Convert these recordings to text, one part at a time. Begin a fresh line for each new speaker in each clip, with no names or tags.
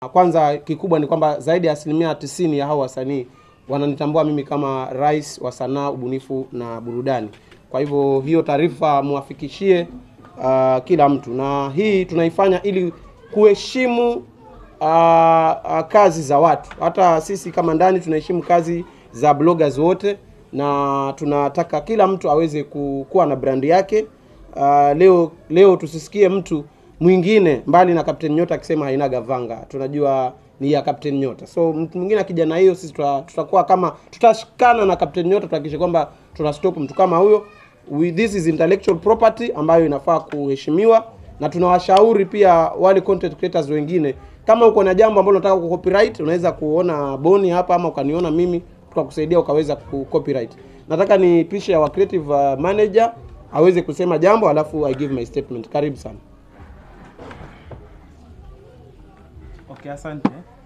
Kwanza kikubwa ni kwamba zaidi ya asilimia tisini ya hao wasanii wananitambua mimi kama rais wa sanaa, ubunifu na burudani. Kwa hivyo hiyo taarifa muwafikishie uh, kila mtu, na hii tunaifanya ili kuheshimu uh, uh, kazi za watu. Hata sisi kama ndani tunaheshimu kazi za bloggers wote, na tunataka kila mtu aweze ku- kuwa na brandi yake. Uh, leo leo tusisikie mtu mwingine mbali na Captain Nyota akisema hainaga vanga, tunajua ni ya Captain Nyota. So mtu mwingine akija na hiyo, sisi tuta- tutakuwa kama tutashikana na Captain Nyota, tuhakikishe kwamba tuna stop mtu kama huyo. We, this is intellectual property ambayo inafaa kuheshimiwa, na tunawashauri pia wale content creators wengine, kama uko na jambo ambalo unataka ku copyright, unaweza kuona Boni hapa ama ukaniona mimi, tukakusaidia ukaweza ku copyright. Nataka ni pisha wa creative uh, manager aweze kusema jambo alafu I give my statement. Karibu sana.
Okay, asante.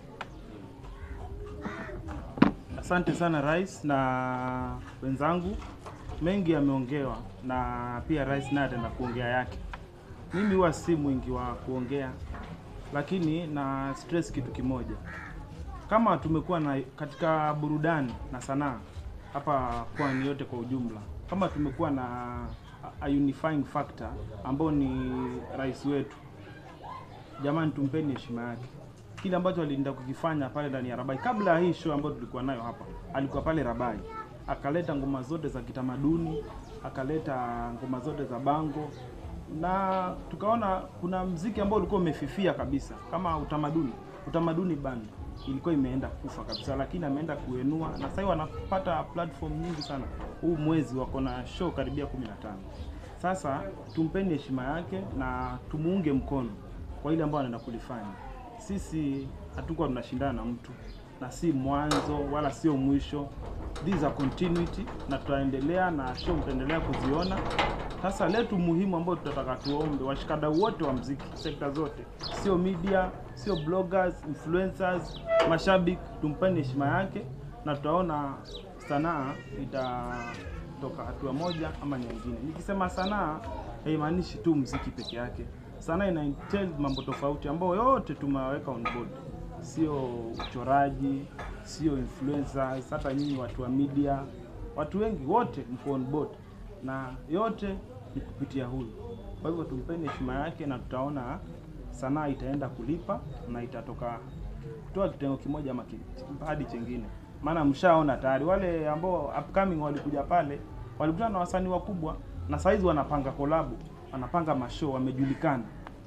Asante sana rais na wenzangu, mengi yameongewa na pia rais naye ataenda kuongea yake. Mimi huwa si mwingi wa kuongea, lakini na stress kitu kimoja. Kama tumekuwa na katika burudani na sanaa hapa pwani yote kwa ujumla, kama tumekuwa na a unifying factor ambao ni rais wetu jamani, tumpeni heshima yake. Kile ambacho alienda kukifanya pale ndani ya Rabai, kabla ya hii show ambayo tulikuwa nayo hapa, alikuwa pale Rabai, akaleta ngoma zote za kitamaduni, akaleta ngoma zote za bango, na tukaona kuna mziki ambao ulikuwa umefifia kabisa kama utamaduni. Utamaduni band ilikuwa imeenda kufa kabisa, lakini ameenda kuenua, na sasa hivi wanapata platform nyingi sana. Huu mwezi wako na show karibia 15. Sasa tumpeni heshima yake na tumuunge mkono kwa ile ambayo anaenda kulifanya. Sisi hatukuwa tunashindana na mtu na si mwanzo wala sio mwisho, this is a continuity, na tutaendelea na show mtaendelea kuziona. Sasa letu muhimu ambayo tutataka tuombe washikadau wote wa mziki, sekta zote, sio media, sio bloggers, influencers, mashabiki, tumpeni heshima yake na tutaona sanaa itatoka hatua moja ama nyingine. Nikisema sanaa haimaanishi tu mziki peke yake. Sanaa ina entail mambo tofauti ambayo yote tumeweka on board, sio uchoraji, sio influencers, hata nyinyi watu wa media, watu wengi wote mko on board, na yote ni kupitia huyu. Kwa hivyo tumpeni heshima yake, na tutaona sanaa itaenda kulipa na itatoka toa kitengo kimoja ama ki- hadi chengine, maana mshaona tayari wale ambao upcoming walikuja pale walikutana na wasanii wakubwa, na saizi wanapanga kolabu, wanapanga mashow, wamejulikana.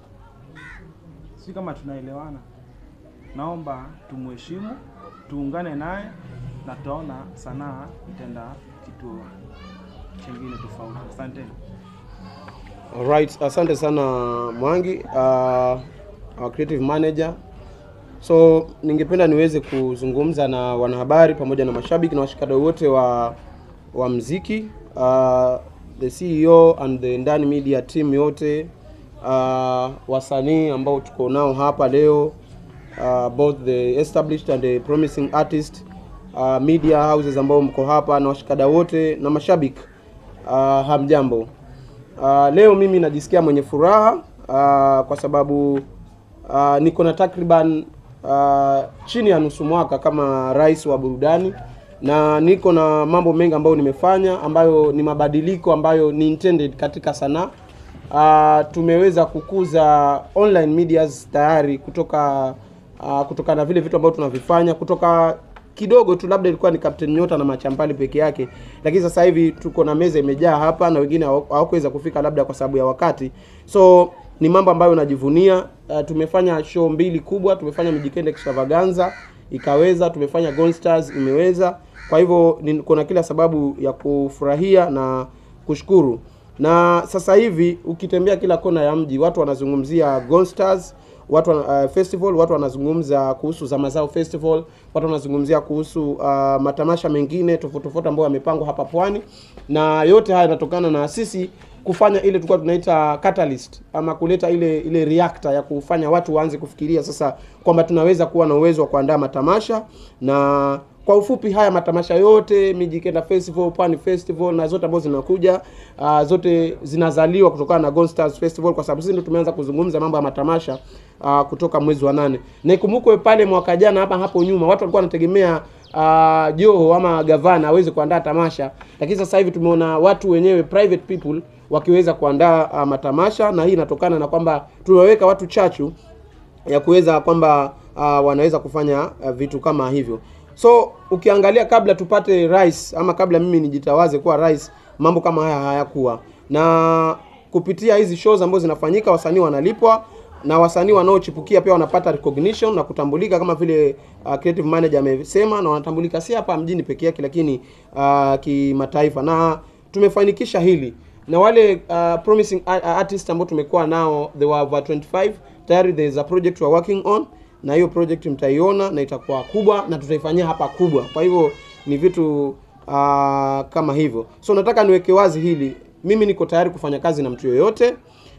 Si kama tunaelewana? Naomba tumheshimu, tuungane naye na tutaona sanaa itaenda kituo chengine tofauti. Asanteni.
Alright, asante sana Mwangi, uh, our creative manager. So ningependa niweze kuzungumza na wanahabari pamoja na mashabiki na washikadau wote wa wa mziki uh, the CEO and the Ndani Media team yote uh, wasanii ambao tuko nao hapa leo uh, both the established and the promising artist uh, media houses ambao mko hapa na washikadau wote na mashabiki uh, hamjambo. Uh, leo mimi najisikia mwenye furaha uh, kwa sababu uh, niko na takriban uh, chini ya nusu mwaka kama rais wa burudani na niko na mambo mengi ambayo nimefanya ambayo ni mabadiliko ambayo ni intended katika sanaa. Uh, tumeweza kukuza online medias tayari kutoka uh, kutoka na vile vitu ambavyo tunavifanya kutoka kidogo tu labda ilikuwa ni Captain Nyota na Machampali peke yake, lakini sasa hivi tuko na meza imejaa hapa na wengine hawa- hawakuweza kufika labda kwa sababu ya wakati. So ni mambo ambayo najivunia. Uh, tumefanya show mbili kubwa, tumefanya Mijikende Extravaganza ikaweza, tumefanya Gold Stars imeweza. Kwa hivyo ni- kuna kila sababu ya kufurahia na kushukuru. Na sasa hivi ukitembea kila kona ya mji watu wanazungumzia Gold Stars watu wana- uh, festival watu wanazungumza kuhusu Zama Zao Festival, watu wanazungumzia kuhusu uh, matamasha mengine tofauti tofauti ambayo yamepangwa hapa pwani, na yote haya yanatokana na sisi kufanya ile tulikuwa tunaita catalyst ama kuleta ile ile reactor ya kufanya watu waanze kufikiria sasa kwamba tunaweza kuwa na uwezo wa kuandaa matamasha na kwa ufupi haya matamasha yote Mijikenda Festival, Pwani Festival na zote ambazo zinakuja uh, zote zinazaliwa kutokana na Gold Stars Festival, kwa sababu sisi ndio tumeanza kuzungumza mambo ya matamasha uh, kutoka mwezi wa nane, na ikumbukwe pale mwaka jana hapa hapo nyuma watu walikuwa wanategemea uh, Joho ama gavana aweze kuandaa tamasha, lakini sasa hivi tumeona watu wenyewe private people wakiweza kuandaa uh, matamasha, na hii inatokana na kwamba tumeweka watu chachu ya kuweza kwamba uh, wanaweza kufanya uh, vitu kama hivyo. So ukiangalia kabla tupate rais ama kabla mimi nijitawaze kuwa rais, mambo kama haya hayakuwa na kupitia hizi shows ambazo zinafanyika, wasanii wanalipwa na wasanii wanaochipukia pia wanapata recognition na kutambulika kama vile uh, creative manager amesema, na wanatambulika si hapa mjini peke yake, lakini uh, kimataifa, na tumefanikisha hili na wale uh, promising a- a- artists ambao tumekuwa nao they were over 25 tayari there is a project we are working on na hiyo project mtaiona na itakuwa kubwa na tutaifanyia hapa kubwa kwa hivyo ni vitu uh, kama hivyo so nataka niweke wazi hili mimi niko tayari kufanya kazi na mtu yoyote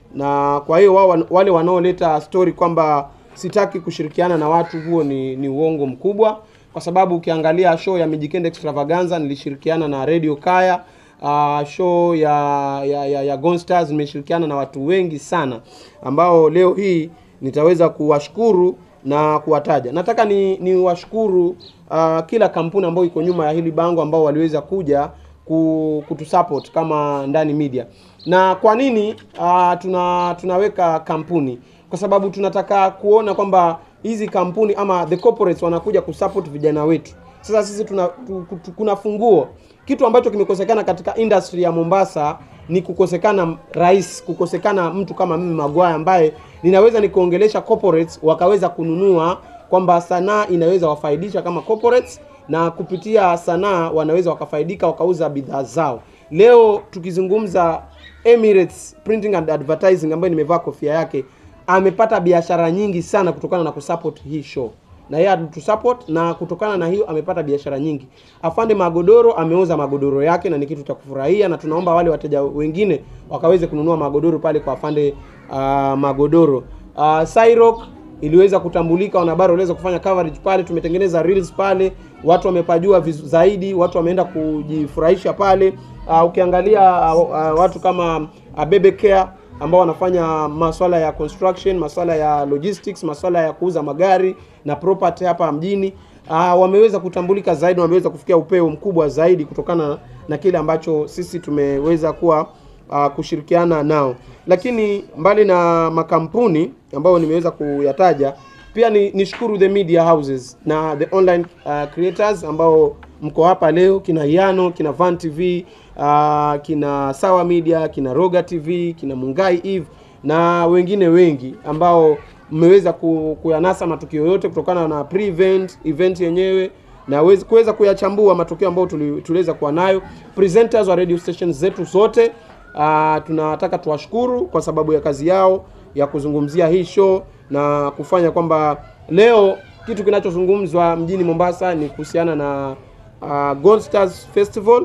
na kwa hiyo wao wale wanaoleta story kwamba sitaki kushirikiana na watu huo ni, ni uongo mkubwa kwa sababu ukiangalia show ya Mijikenda Extravaganza nilishirikiana na Radio Kaya uh, show ya ya, ya, ya Gone Stars nimeshirikiana na watu wengi sana ambao leo hii nitaweza kuwashukuru na kuwataja. Nataka ni ni washukuru uh, kila kampuni ambayo iko nyuma ya hili bango ambao waliweza kuja ku- kutusupport kama Ndani Media. Na kwa nini uh, tuna tunaweka kampuni? Kwa sababu tunataka kuona kwamba hizi kampuni ama the corporates wanakuja kusupport vijana wetu. Sasa sisi tuna tu, tu, kuna funguo kitu ambacho kimekosekana katika industry ya Mombasa ni kukosekana rais, kukosekana mtu kama mimi Magwaya ambaye ninaweza nikuongelesha corporates wakaweza kununua kwamba sanaa inaweza wafaidisha kama corporates na kupitia sanaa wanaweza wakafaidika wakauza bidhaa zao. Leo tukizungumza Emirates Printing and Advertising ambayo nimevaa kofia yake amepata biashara nyingi sana kutokana na kusupport hii show na yeye alitusupport na kutokana na hiyo amepata biashara nyingi. Afande Magodoro ameuza magodoro yake na ni kitu cha kufurahia, na tunaomba wale wateja wengine wakaweze kununua magodoro pale kwa Afande uh, Magodoro. Uh, Cyrock iliweza kutambulika, wanahabari waliweza kufanya coverage pale, tumetengeneza reels pale, watu wamepajua vizu, zaidi, watu wameenda kujifurahisha pale. Uh, ukiangalia uh, uh, watu kama uh, Bebe Care ambao wanafanya masuala ya construction, masuala ya logistics, masuala ya kuuza magari na property hapa mjini uh, wameweza kutambulika zaidi, wameweza kufikia upeo mkubwa zaidi kutokana na kile ambacho sisi tumeweza kuwa uh, kushirikiana nao. Lakini mbali na makampuni ambayo nimeweza kuyataja, pia ni nishukuru the media houses na the online uh, creators ambao mko hapa leo, kina Yano, kina Van TV, uh, kina Sawa Media, kina Roga TV, kina Mungai Eve na wengine wengi ambao mmeweza ku, kuyanasa matukio yote kutokana na pre-event event yenyewe na wezi- kuweza kuyachambua matukio ambayo tuli- tuliweza kuwa nayo. Presenters wa radio stations zetu zote uh, tunataka tuwashukuru kwa sababu ya kazi yao ya kuzungumzia hii show na kufanya kwamba leo kitu kinachozungumzwa mjini Mombasa ni kuhusiana na uh, Gold Stars Festival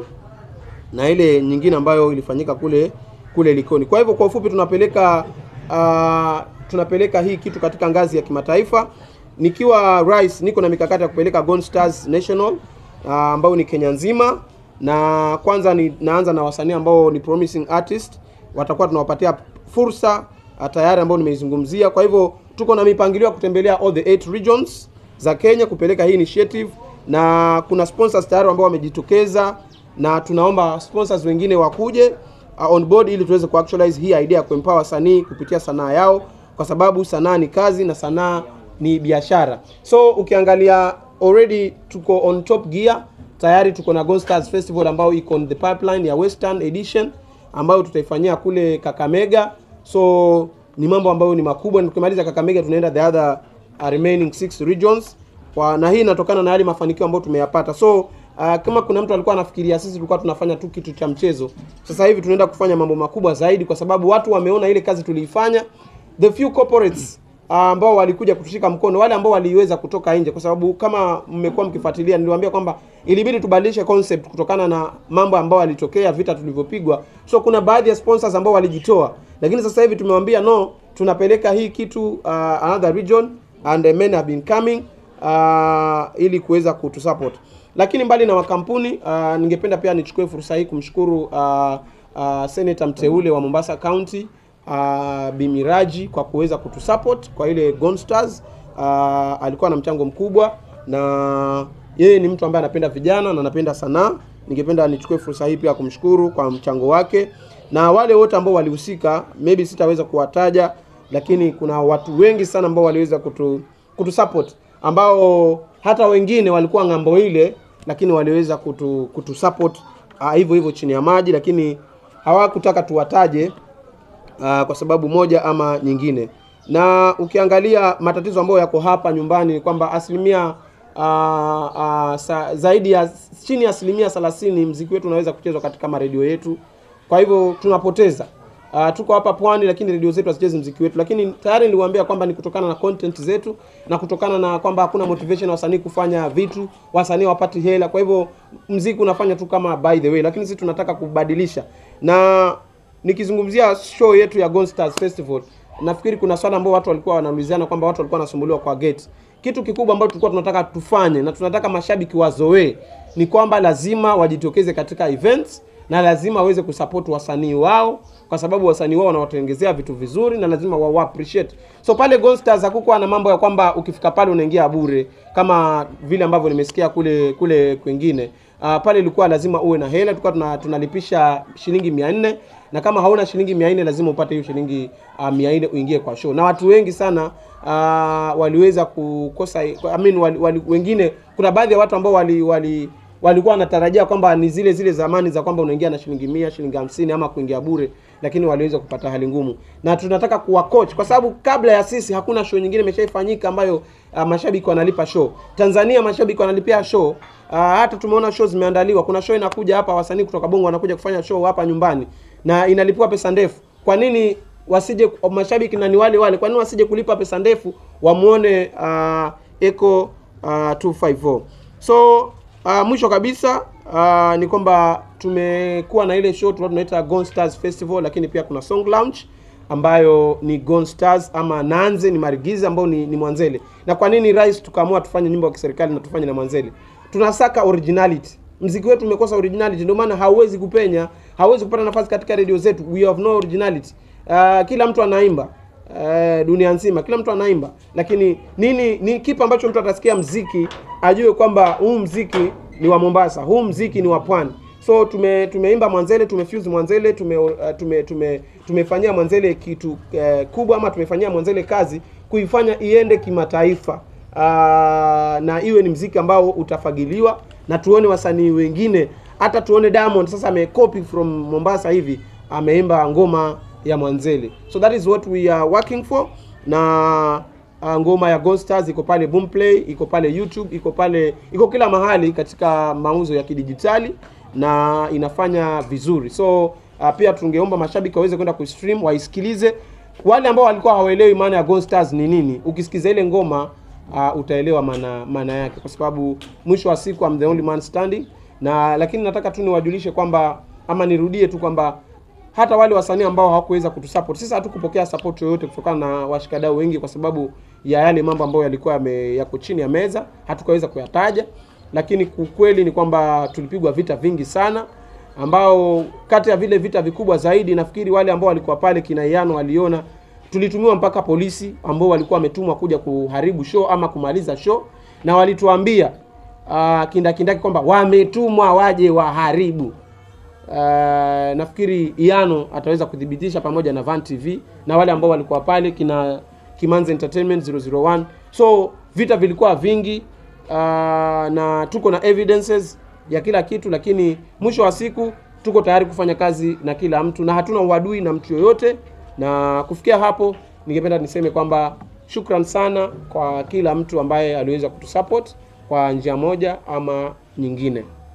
na ile nyingine ambayo ilifanyika kule kule Likoni. Kwa hivyo kwa ufupi tunapeleka uh, tunapeleka hii kitu katika ngazi ya kimataifa. Nikiwa rais, niko na mikakati ya kupeleka Gold Stars National uh, ambayo ni Kenya nzima, na kwanza ni naanza na wasanii ambao ni promising artist, watakuwa tunawapatia fursa uh, tayari ambao nimeizungumzia. Kwa hivyo tuko na mipangilio ya kutembelea all the eight regions za Kenya kupeleka hii initiative, na kuna sponsors tayari ambao wamejitokeza na tunaomba sponsors wengine wakuje uh, on board ili tuweze kuactualize hii idea ya kuempower wasanii kupitia sanaa yao, kwa sababu sanaa ni kazi na sanaa ni biashara. So ukiangalia already tuko on top gear tayari, tuko na Gold Stars Festival ambayo iko on the pipeline ya Western Edition ambayo tutaifanyia kule Kakamega. So ni mambo ambayo ni makubwa, na tukimaliza Kakamega tunaenda the other uh, remaining six regions kwa, na hii inatokana na yale mafanikio ambayo tumeyapata. So uh, kama kuna mtu alikuwa anafikiria sisi tulikuwa tunafanya tu kitu cha mchezo, sasa hivi tunaenda kufanya mambo makubwa zaidi, kwa sababu watu wameona ile kazi tuliifanya. The few corporates uh, ambao walikuja kutushika mkono, wale ambao waliweza kutoka nje, kwa sababu kama mmekuwa mkifuatilia, niliwaambia kwamba ilibidi tubadilishe concept kutokana na mambo ambayo yalitokea, vita tulivyopigwa. So kuna baadhi ya sponsors ambao walijitoa, lakini sasa hivi tumewambia no, tunapeleka hii kitu uh, another region and the men have been coming uh, ili kuweza kutusupport. Lakini mbali na makampuni uh, ningependa pia nichukue fursa hii kumshukuru uh, uh, seneta mteule wa Mombasa County uh, Bimiraji kwa kuweza kutusupport kwa ile Gone Stars. Uh, alikuwa na mchango mkubwa na yeye ni mtu ambaye anapenda vijana na anapenda sanaa. Ningependa nichukue fursa hii pia kumshukuru kwa mchango wake na wale wote ambao walihusika, maybe sitaweza kuwataja, lakini kuna watu wengi sana ambao waliweza kutu kutusupport ambao hata wengine walikuwa ng'ambo ile, lakini waliweza kutu kutusupport uh, hivyo hivyo chini ya maji, lakini hawakutaka tuwataje uh, kwa sababu moja ama nyingine. Na ukiangalia matatizo ambayo yako hapa nyumbani ni kwamba asilimia uh, uh, sa, zaidi ya chini ya asilimia 30 mziki wetu unaweza kuchezwa katika maredio yetu, kwa hivyo tunapoteza Uh, tuko hapa pwani lakini redio zetu hazichezi mziki wetu, lakini tayari niliwaambia kwamba ni kutokana na content zetu na kutokana na kwamba hakuna motivation ya wasanii kufanya vitu, wasanii wapati hela. Kwa hivyo mziki unafanya tu kama by the way, lakini sisi tunataka kubadilisha. Na nikizungumzia show yetu ya Gone Stars Festival, nafikiri kuna swala ambao watu walikuwa wanaulizana kwamba watu walikuwa wanasumbuliwa kwa gate. Kitu kikubwa ambacho tulikuwa tunataka tufanye na tunataka mashabiki wazoee ni kwamba lazima wajitokeze katika events na lazima waweze kusupport wasanii wao kwa sababu wasanii wao wanawatengezea vitu vizuri na lazima wa appreciate. So pale Gone Stars hakukuwa na mambo ya kwamba ukifika pale unaingia bure kama vile ambavyo nimesikia kule kule kwingine. Uh, pale ilikuwa lazima uwe na hela, tulikuwa tuna, tunalipisha shilingi 400 na kama hauna shilingi 400 lazima upate hiyo shilingi uh, 400 uingie kwa show. Na watu wengi sana uh, waliweza kukosa I mean, wali, wali, wengine kuna baadhi ya watu ambao wali, wali walikuwa wanatarajia kwamba ni zile zile zamani za kwamba unaingia na shilingi mia shilingi hamsini ama kuingia bure, lakini waliweza kupata hali ngumu, na tunataka kuwa coach kwa sababu kabla ya sisi hakuna show nyingine imeshaifanyika ambayo uh, mashabiki wanalipa show. Tanzania mashabiki wanalipia show uh, hata tumeona show zimeandaliwa. Kuna show inakuja hapa, wasanii kutoka Bongo wanakuja kufanya show hapa nyumbani na inalipiwa pesa ndefu. Kwa nini wasije mashabiki na ni wale wale, kwa nini wasije kulipa pesa ndefu wamuone uh, Eco uh, 254 so Uh, mwisho kabisa uh, ni kwamba tumekuwa na ile show tulikuwa tunaita Gone Stars Festival, lakini pia kuna song launch ambayo ni Gone Stars ama Nanze ni Marigiza ambao ni, ni Mwanzele. Na kwa nini rais tukaamua tufanye nyimbo ya kiserikali na tufanye na Mwanzele? Tunasaka originality. Mziki wetu umekosa originality, ndio maana hauwezi kupenya, hauwezi kupata nafasi katika redio zetu. We have no originality. Uh, kila mtu anaimba Uh, dunia nzima kila mtu anaimba, lakini nini ni kipi ambacho mtu atasikia mziki ajue kwamba huu mziki ni wa Mombasa, huu mziki ni wa pwani. So tume tumeimba Mwanzele, tumefuse Mwanzele, tume, uh, tume, tume tumefanyia Mwanzele kitu uh, kubwa ama tumefanyia Mwanzele kazi kuifanya iende kimataifa uh, na iwe ni mziki ambao utafagiliwa na tuone wasanii wengine, hata tuone Diamond sasa amecopy from Mombasa hivi ameimba ngoma ya Mwanzele. So that is what we are working for. Na uh, ngoma ya Gone Stars iko pale Boomplay, iko pale YouTube, iko pale iko kila mahali katika mauzo ya kidijitali na inafanya vizuri. So uh, pia tungeomba mashabiki waweze kwenda kustream waisikilize. Wale ambao walikuwa hawaelewi maana ya Gone Stars ni nini, ukisikiza ile ngoma uh, utaelewa maana maana yake, kwa sababu mwisho wa siku I'm the only man standing. Na lakini nataka tu niwajulishe kwamba ama nirudie tu kwamba hata wale wasanii ambao hawakuweza kutusupport, sisi hatukupokea support yoyote kutokana na washikadau wengi, kwa sababu ya yale mambo ambayo yalikuwa yame, yako chini ya meza, hatukaweza kuyataja. Lakini ukweli ni kwamba tulipigwa vita vingi sana, ambao kati ya vile vita vikubwa zaidi, nafikiri wale ambao walikuwa pale kina Iyano waliona tulitumiwa mpaka polisi ambao walikuwa wametumwa kuja kuharibu show ama kumaliza show, na walituambia uh, kindakindaki kwamba wametumwa waje waharibu. Uh, nafikiri Iyano ataweza kuthibitisha pamoja na Van TV na wale ambao walikuwa pale kina Kimanzi Entertainment 001. So vita vilikuwa vingi uh, na tuko na evidences ya kila kitu, lakini mwisho wa siku tuko tayari kufanya kazi na kila mtu na hatuna uadui na mtu yoyote. Na kufikia hapo, ningependa niseme kwamba shukran sana kwa kila mtu ambaye aliweza kutusupport kwa njia moja ama nyingine.